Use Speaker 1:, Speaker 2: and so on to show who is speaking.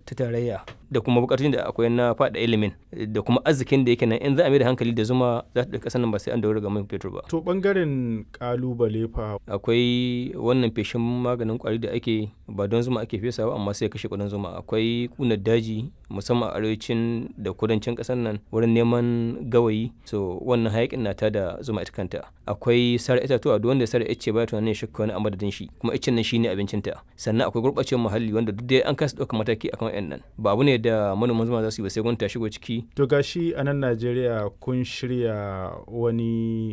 Speaker 1: ta tarayya da kuma bukatun da akwai na faɗa ilimin da kuma arzikin da yake nan in za a mai da hankali da zuma za ta ɗauki ƙasar nan ba sai an daura ga man fetur ba.
Speaker 2: To ɓangaren ƙalubale fa.
Speaker 1: Akwai wannan feshin maganin ƙwari da ake ba don zuma ake fesa ba amma sai kashe ƙudan zuma. Akwai ƙunar daji musamman a arewacin da kudancin ƙasar nan wurin neman gawayi so wannan hayaƙin na tada zuma ita kanta. Akwai sare itatuwa duk wanda ya sare icce baya tunanin ya shuka wani a madadin shi kuma iccen nan shine abincinta. Sannan akwai gurɓacewar muhalli wanda duk dai an kasa ɗaukar mataki akan waɗannan. Ba abu ne da manoman zuma za su yi ba sai gwamnati ta shigo ciki.
Speaker 2: To gashi a nan Najeriya kun shirya wani